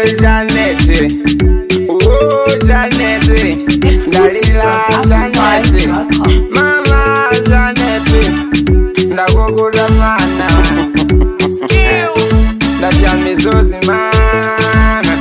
Janet. Oh, Janet. Dalila, Janet. Mama, Janet. Ndakukula mana. Ndadya mizozi mana.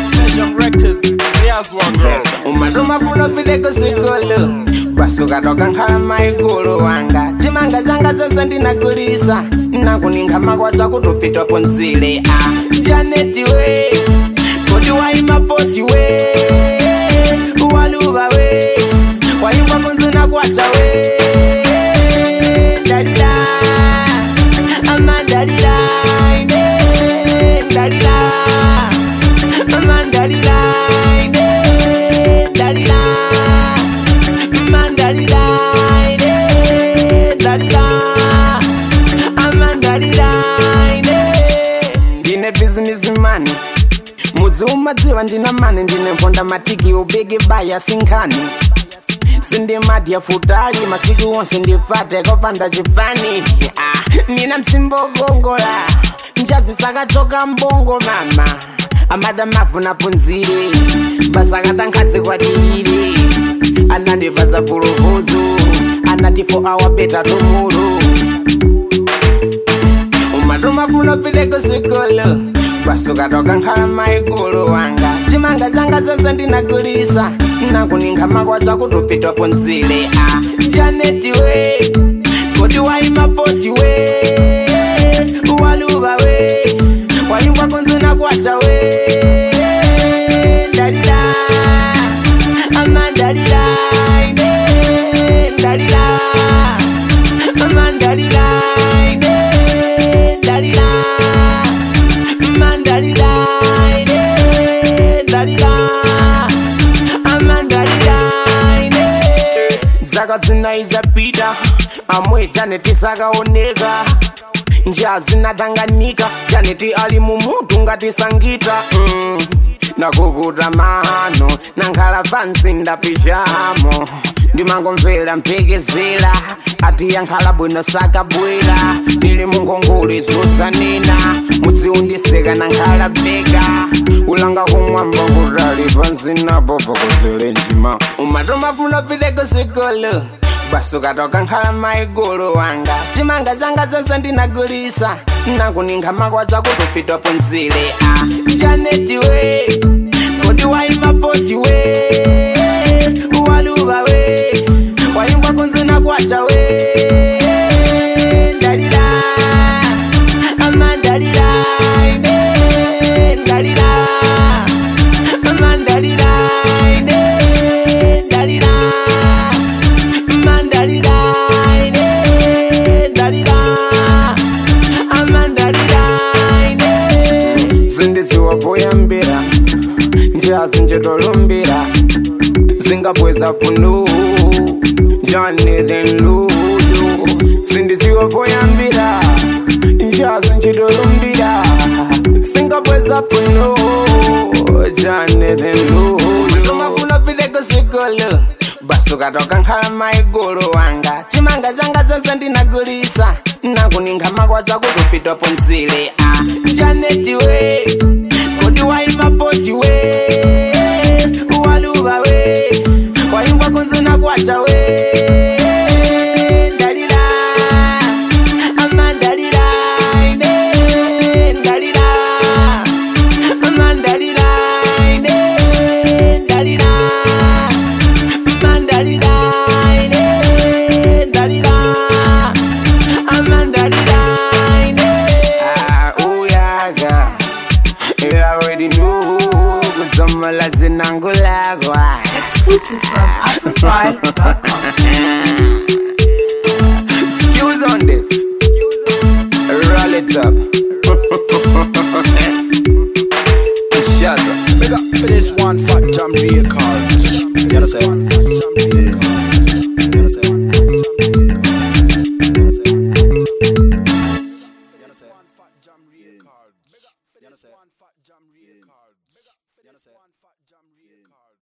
umaduma funo pileko sikolo kwasuka toka nkhala maikulu wanga chimanga changa chonse ndinagulisa nakuninga makwacha kutupitapo nzile a janeti we kodi waimapoti we waluva we waimba kunzina kwacha we dalila ama dalila ine dalila ama dalila ine dalila mandalila ine dalila amandalila ine ndine bizinesi mani mudzi umadziwa ndina mani ndine mponda matiki ubigi baya sinkhani sindimadya futali masiku wonse ndipate kopanda chipani ah, nina msimbo ukongola njazi sakachoka mbongo mama amada mavu napunzire basakatankhatsi kwatilire anandipasa puluvuzu anati fo awapeta tumulu umatuma funo pileko sikolo kwasuka toka nkhala maikulu wanga chimanga changa chonse ndinagulisa nakuninga makwacha kutupitapo nzile a janeti we kodi waimapoti we waluva we waimba kunzina kwacha we dalila ama dalila ine dalila ama dalila ine dalila ama dalila ine dalila ama dalila ine dzaka dzinaizapita amwe janeti sakaoneka njia zinatanganika janeti ali mumutu ngati sangita mm. nakukuta mano nankhala pansi ndapijamo ndimangomvera mphekezera ati yankhala bwino sakabwera ndili mungongole zosanena mudziundiseka nankhala beka ulanga kumwamba kutali pansi napo pakozele njima umatuma funo pileko sikolo basuka toka nkhala maigulu wanga chimanga changa chonse ndinagulisa nakuninga makwacha kutupitapo nzile a janeti we kodi waimapoti we waluva we waimba kunzina kwacha we dalila ama dalila ine dalila ama dalila ine dalila mandalila ine dalila amandalila ine zindiziwapoyambira njira zinjitolumbira zingabweza punu janethenluyu zindiziwapoyambira njira zinjitolumbira zingabweza punu janethenluyu mafuno pileko sikolo basuka toka nkhala maigulu wanga chimanga changa chonse ndinagulisa nakuninga makwacha kutupitapo nzile a janeti we kodi waimapoti we waluva we waimba kunzina kwacha we dalila ama dalila ine dalila ama dalila ine dalila mandalila ine dalila amandalila ine uyaga you already knew kudzomala zinangulagwa Exclusive from AfroFi.com.